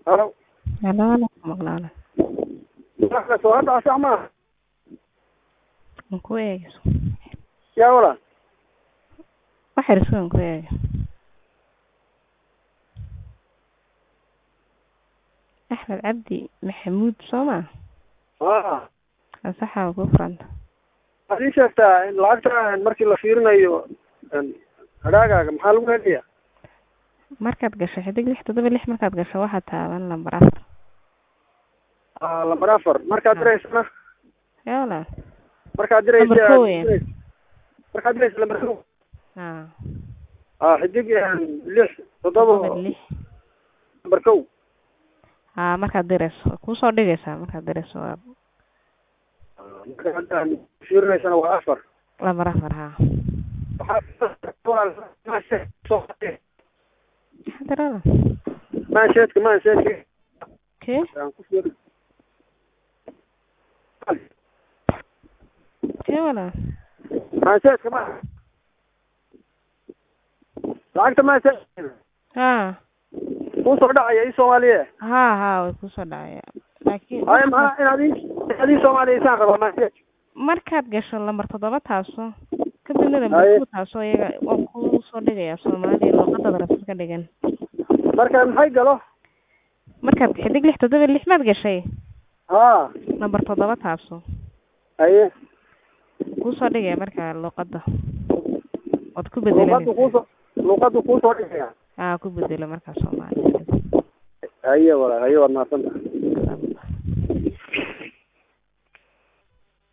halo Halo, halo, maqlaala. marka soo hadda sax ma Aan ku eegayso. yaa wala Wax yar sugan ku eega. Axmed Cabdi Maxamuud Sooma. ah Asaxa ku furanta. waxaad ii sheegtaa in lacagta markii la fiirinayo hadhaagaaga maxaa lagu helayaa Markaad gasho xidig lix toddoba lix markaad gasho waxaad taaban lambar afar. Ah, lambar afar markaad diraysana Yaa wala. markaad diraysa Lambar kow weeyaan. markaad diraysa lambar kow Ah. ah xidig lix toddoba Toddoba lix. lambar kow Ah, markaad dirayso. Ku soo dhigaysaa markaad dirayso waa marka hadda fiirinaysana waa afar lambar afar ha. Xadirada. maansheedka maansheedka Kee? aan ku fiiri Kee wala. maansheedka ma lacagta maansheedka Ha. kuu soo dhacaya ii soomaaliye Ha ha way ku soo dhacaya. Laakiin haya maxaa inaad ii inaad ii soomaaliyeysaan rabaa maansheed markaad gasho lambar toddoba taaso kadibna lambar Haye. two taaso iyaga waan ku soo dhigayaa soomaaliya luqadada rabtid ka dhigan marka maxay galo markaad xidig lix toddoba lix maad gashay haa lambar toddoba taaso haye kuu soo dhigaya marka luqadda waad ku luuqadu bedelanaysaa kuusoo luuqadu kuusoo dhigaya aa ku bedelo markaa soomaaliya haye walaal haye waad mahadsantahay